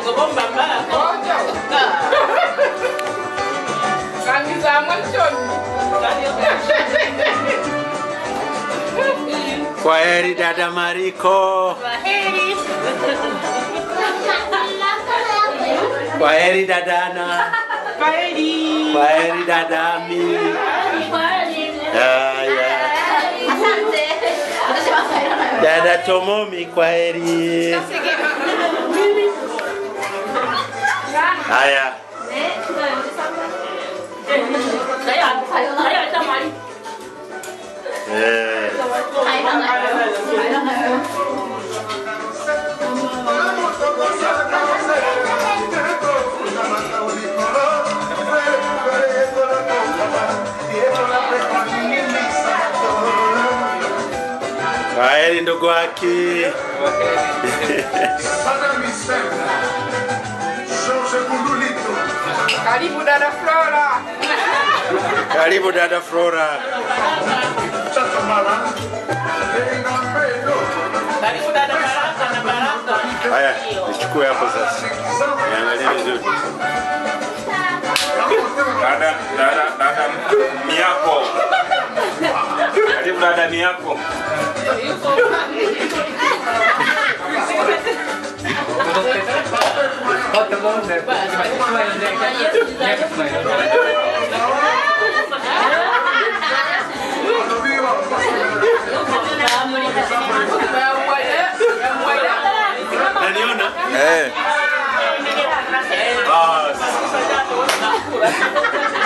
Rangi za mwanzoni. Kwa heri dada Mariko. Kwa heri dada Ana. Kwaheri. Kwa heri dada Ami. Haya. Dada Tomomi, kwa heri. Haya. Eh. Kwa heri ndugu waki. Karibu dada Flora. Karibu dada Flora. Karibu dada Baraka na Baraka. Haya, nichukue hapo sasa. Niangalie vizuri. Dada, dada, dada Miako. Karibu dada Miako. Naniona? Eh. Ah,